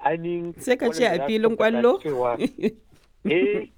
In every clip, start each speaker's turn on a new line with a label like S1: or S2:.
S1: ainihin
S2: Sai ka ce
S1: waɗanda
S2: a
S1: za su
S2: filin
S1: tabbata
S2: ƙwallo?
S1: cewa eh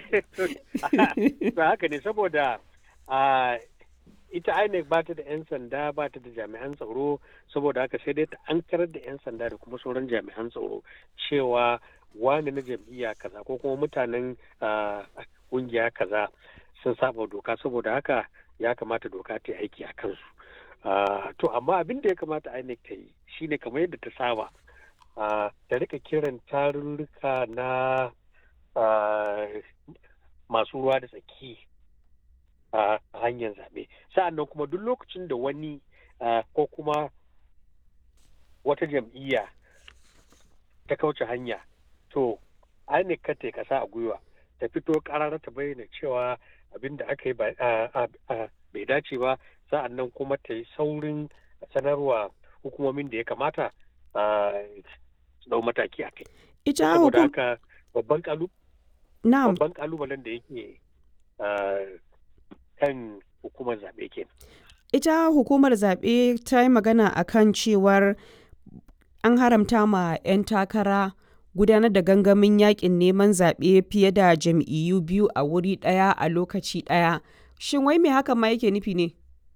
S1: ba haka ne saboda a ita INEC ba ta da 'yan sanda ba ta da jami'an tsaro saboda haka sai dai ta ankarar da 'yan sanda da kuma sauran jami'an tsaro cewa wani na jam'iyya kaza ko kuma mutanen ah, kungiya kaza sun saba doka saboda haka ya kamata doka ta yi aiki a kansu Ah, to amma abin da ya kamata INEC ta yi shine kamar yadda ta saba ah, ta rika kiran tarurruka na ah, masu ruwa da tsaki a hanyar zaɓe sa'annan kuma duk lokacin da wani ah, ko kuma wata jam'iyya ta kauce hanya to INEC ka ta yi kasa a gwiwa ta fito karara ta bayyana cewa abin da aka yi ba- ah, ah, ah, bai dace ba sa'annan kuma ta yi saurin sanarwa hukumomin da ya kamata ah, su dau mataki a kai
S2: Ita
S1: saboda
S2: hukum...
S1: haka babban kalu
S2: Na'am.
S1: babban kalubalen da yake ah, kan hukumar zaɓe ke
S2: Ita hukumar zaɓe ta yi magana a kan cewar an haramta ma 'yan takara gudanar da gangamin yakin neman zaɓe fiye da jam'iyyu biyu a wuri ɗaya a lokaci ɗaya. Shin wai me hakan ma yake nufi ne?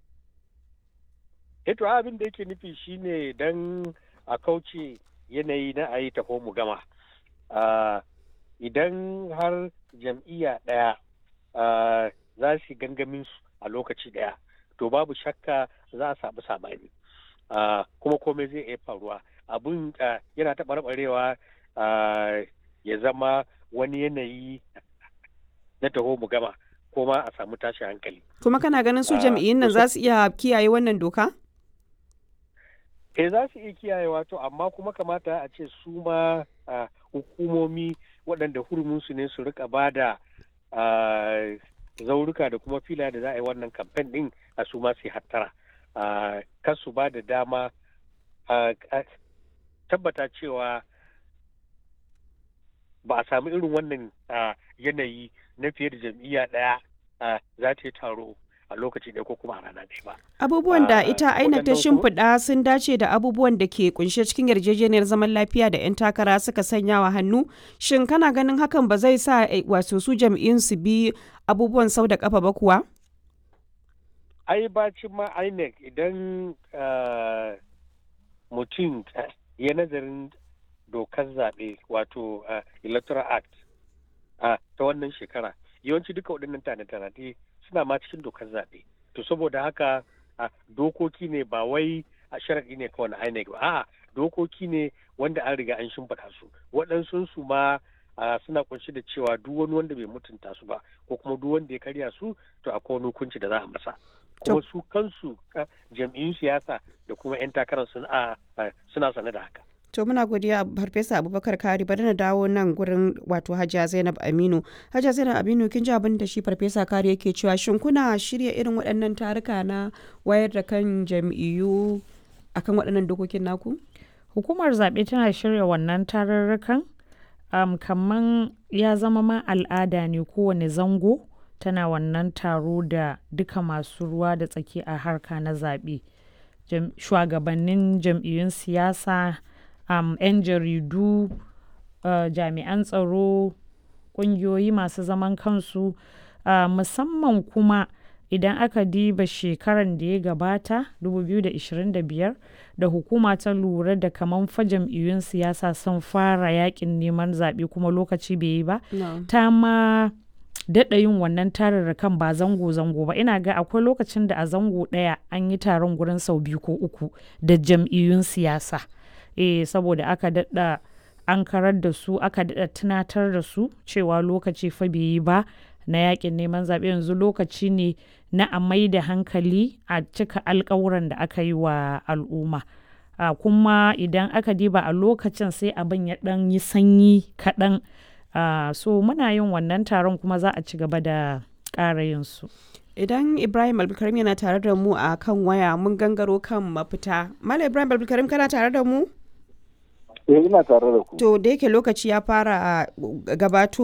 S1: eto abin da yake nufi shine don a kauce yanayi na a yi taho mu gama Ah, idan har jam'iyya ɗaya ah, za su yi gangamin su a lokaci ɗaya to babu shakka za a samu sabani Ah, kuma komai zai iya faruwa abun ah, yana taɓarɓarewa ah, ya zama wani yanayi na taho mu gama ko ma a samu tashin hankali
S2: Kuma kana ganin su
S1: Ah,
S2: jam'iyyun nan
S1: to
S2: za su iya kiyaye wannan doka?
S1: eh za su iya kiyayewa to amma kuma kamata a ce su ma ah, hukumomi waɗanda huruminsu ne su rika ba da ah, zauruka da kuma fila da za a yi wannan kamfen ɗin a su ma su yi hattara Ah, kar su ba da dama ah, ah, tabbata cewa ba a samu irin wannan ah, yanayi na fiye da jam'iyya ɗaya ah, za ta yi taro a lokaci ɗaya ko kuma a rana ɗaya ba.
S2: Abubuwan da
S1: Ah,
S2: ita INEC ta
S1: waɗannan kuma-
S2: shimfiɗa sun dace da abubuwan da ke kunshe cikin yarjejeniyar zaman lafiya da 'yan takara suka sanya wa hannu. Shin kana ganin hakan ba zai sa eh, wato su jam'iyyun su bi abubuwan sau da kafa ba kuwa?
S1: ai bacin ma INEC idan ah, mutum ah, ya nazarin dokar zaɓe wato ah, electoral act ah, ta wannan shekara yawanci duka waɗannan tane-tane suna ma cikin dokar zaɓe to saboda haka ah, dokoki ne ba wai a sharaɗi ne kawai na INEC ba a'a dokoki ne wanda an riga an shimfiɗa su waɗansu su ma ah, suna kunshi da cewa duk wani wanda bai mutunta su ba ko kuma duk wanda ya karya su to akwai wani hukunci da za a masa kuma su kansu ah, jam'iyyun siyasa da kuma 'yan takarar suna ah, suna sane da haka
S2: To muna godiya Farfesa Abubakar Kari bari na dawo nan gurin wato Hajiya Zainab Aminu. Hajiya Zainab Aminu kin ji abin da shi Farfesa Kari yake cewa shin kuna shirya irin waɗannan taruka na wayar da kan jam'iyyu akan waɗannan dokokin naku?
S3: Hukumar zaɓe tana shirya wannan tarurrukan um, kaman ya zama ma al'ada ne kowane zango tana wannan taro da duka masu ruwa da tsaki a harka na zaɓe. Jam- Shugabannin jam'iyyun siyasa, um, 'yan jaridu, uh, jami'an tsaro, ƙungiyoyi masu zaman kansu, uh, musamman kuma idan aka diba shekaran da ya gabata 2025 da hukuma ta lura da kaman fa jam'iyyun siyasa sun fara yakin neman zaɓe kuma lokaci bai yi ba ta ma daɗa yin wannan tararrakan ba zango-zango ba ina ga akwai lokacin da a zango ɗaya an yi taron gurin sau biyu ko uku da jam'iyyun siyasa eh saboda aka daɗa an karar da su aka daɗa tunatar da su cewa lokaci fa bai yi ba na yakin neman zaɓe yanzu lokaci ne na a mai da hankali a cika alkawuran da aka yi wa al'umma a kuma idan aka diba a lokacin sai abin ya ɗan yi sanyi kaɗan a so muna yin wannan taron kuma za a ci gaba da ƙara yin su
S2: Idan Ibrahim Abdulkarim yana tare da mu a kan waya mun gangaro kan mafita. Malam Ibrahim Abdulkarim kana tare da mu?
S4: Eh ina tare da ku.
S2: To da yake lokaci ya fara gabato